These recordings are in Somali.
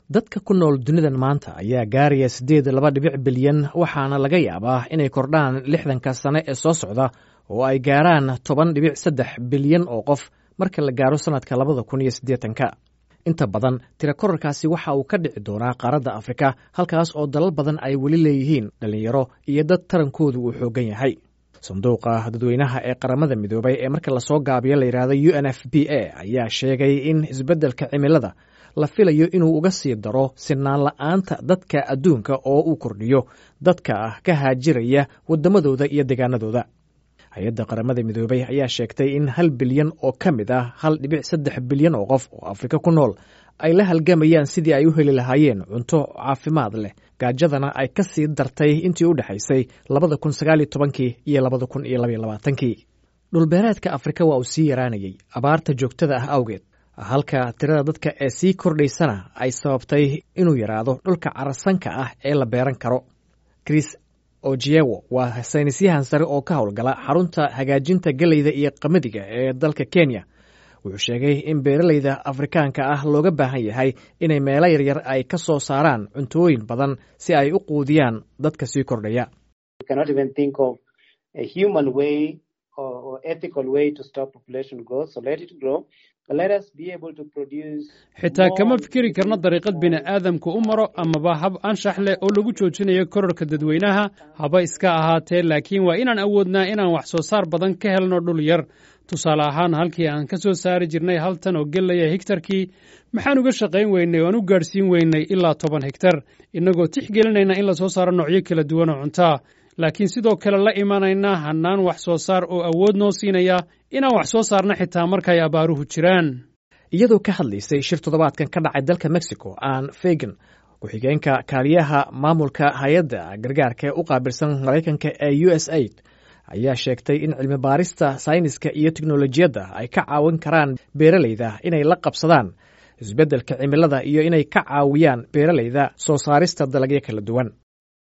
dadka ku nool dunidan maanta ayaa gaaraya siddeed laba dhibic bilyan waxaana laga yaabaa inay kordhaan lixdanka sane ee soo socda oo ay gaaraan toban dhibic saddex bilyan oo qof marka la gaaro sannadka labada kun iyo siddeetanka inta badan tira korarkaasi waxa uu ka dhici doonaa qaaradda afrika halkaas oo dalal badan ay weli leeyihiin dhallinyaro iyo dad tarankoodu uu xooggan yahay sanduuqa dadweynaha ee qaramada midoobay ee marka lasoo gaabiyo la yidhaahdo u n f b a ayaa sheegay in isbeddelka cimilada la filayo inuu uga sii daro sinaan la'aanta dadka adduunka oo uu kordhiyo dadka ka haajiraya waddamadooda iyo deegaanadooda hay-adda qaramada midoobay ayaa sheegtay in hal bilyan oo ka mid ah hal dhibic saddex bilyan oo qof oo afrika ku nool ay la halgamayaan sidii ay u heli lahaayeen cunto caafimaad leh gaajadana ay ka sii dartay intii u dhexaysay labada kun sagaal iyo tobankii iyo labada kun iyo labaiyo labaatankii dhulbeereedka afrika waa uu sii yaraanayey abaarta joogtada ah awgeed halka tirada dadka ee sii kordhaysana ay sababtay inuu yaraado dhulka carasanka ah ee la beeran karo chris ojewo waa saynisyahan sare oo ka howlgala xarunta hagaajinta geleyda iyo qamadiga ee dalka kenya wuxuu sheegay in beeralayda afrikaanka ah looga baahan yahay inay meelo yaryar ay ka soo saaraan cuntooyin badan si ay u quudiyaan dadka sii kordhaya xitaa kama fikeri karno dariiqad bini'aadamku u maro amaba hab anshax leh oo lagu joojinayo korarka dadweynaha haba iska ahaatee laakiin waa inaan awoodnaa inaan wax soo saar badan ka helno dhul yar tusaale ahaan halkii aan ka soo saari jirnay hal tan oo gelaya higtarkii maxaan uga shaqayn weynay oo aan u gaadhsiin weynay ilaa toban higtar innagoo tixgelinayna in la soo saaro noocyo kala duwan oo cuntaa laakiin sidoo kale la imanaynaa hannaan wax soo saar oo awood noo siinaya inaan wax soo saarna xitaa markaay abaaruhu jiraan iyadoo ka hadlaysay shir toddobaadkan ka dhacay dalka mexico aan fegan ku-xigeenka kaaliyaha maamulka hay-adda gargaarka ee u qaabilsan maraykanka ee u s aid ayaa sheegtay in cilmi baarista sayniska iyo teknolojiyadda ay ka caawin karaan beeralayda inay la qabsadaan isbeddelka cimilada iyo inay ka caawiyaan beeralayda soo saarista dalagyo kala duwan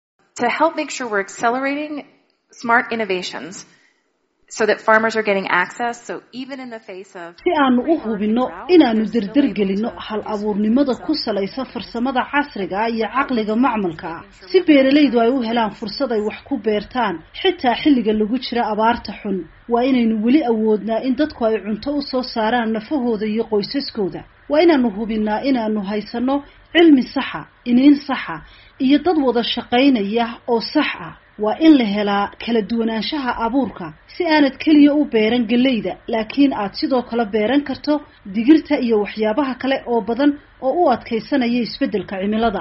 si aanu u hubinno inaannu derdergelinno hal abuurnimada ku salaysan farsamada casriga ah iyo caqliga macmalka ah si beeralaydu ay u helaan fursad ay wax ku beertaan xitaa xilliga lagu jira abaarta xun waa inaynu weli awoodnaa in dadku ay cunto u soo saaraan nafahooda iyo qoysaskooda waa inaannu hubinnaa inaannu haysanno cilmi saxa iniin saxa iyo dad wada shaqaynaya oo sax ah waa in la helaa kala duwanaanshaha abuurka si aanad keliya u beeran geleyda laakiin aad sidoo kale beeran karto digirta iyo waxyaabaha kale oo badan oo u adkaysanaya isbeddelka cimilada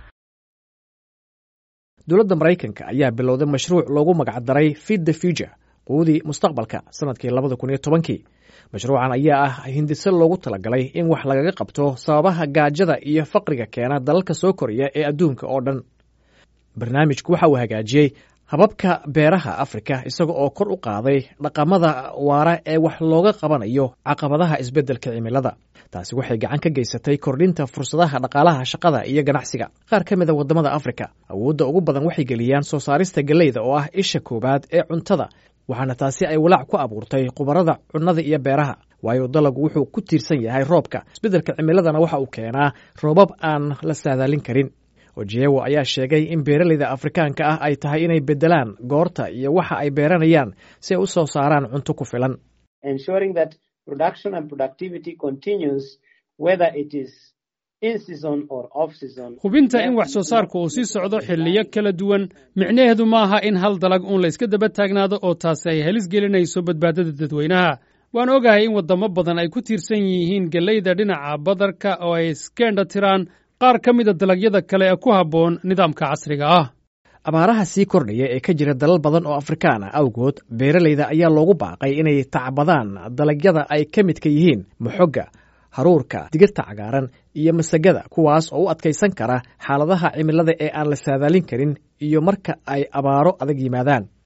dowladda maraykanka ayaa bilowday mashruuc loogu magacdaray feed the future quudii mustaqbalka sanadkii labada kun iyo tobankii mashruucan ayaa ah hindise loogu talagalay in wax lagaga qabto sababaha gaajada iyo faqriga keena dalalka soo koraya ee adduunka oo dhan barnaamijku waxa uu hagaajiyey hababka beeraha afrika isaga oo kor u qaaday dhaqamada waara ee wax looga qabanayo caqabadaha isbeddelka cimilada taasi waxay gacan ka geysatay kordhinta fursadaha dhaqaalaha shaqada iyo ganacsiga qaar ka mid a waddamada afrika awoodda ugu badan waxay geliyaan soo saarista geleyda oo ah isha koowaad ee cuntada waxaana taasi ay walaac ku abuurtay khubarada cunnada iyo beeraha waayo dalagu wuxuu ku tiirsan yahay roobka isbeddelka cimiladana waxa uu keenaa roobab aan la saadaalin karin ojeewo ayaa sheegay in beeralayda afrikaanka ah ay tahay inay beddelaan goorta iyo waxa ay beeranayaan si ay u soo saaraan cunto ku filan hubinta in wax soo saarku uu sii socdo xilliyo kala duwan micnaheedu maaha in hal dalag uun la yska daba taagnaado oo taasi ay halis gelinayso badbaadada dadweynaha waan ogahay in waddamo badan ay ku tiirsan yihiin geleyda dhinaca badarka oo ay iskeendha tiraan qaar ka mida dalagyada kale ee ku habboon nidaamka casriga ah abaaraha sii kordhaya ee ka jira dalal badan oo afrikaan ah awgood beeralayda ayaa loogu baaqay inay tacbadaan dalagyada ay ka midka yihiin moxogga haruurka digirta cagaaran iyo masagada kuwaas oo u adkaysan kara xaaladaha cimilada ee aan la saadaalin karin iyo marka ay abaaro adag yimaadaan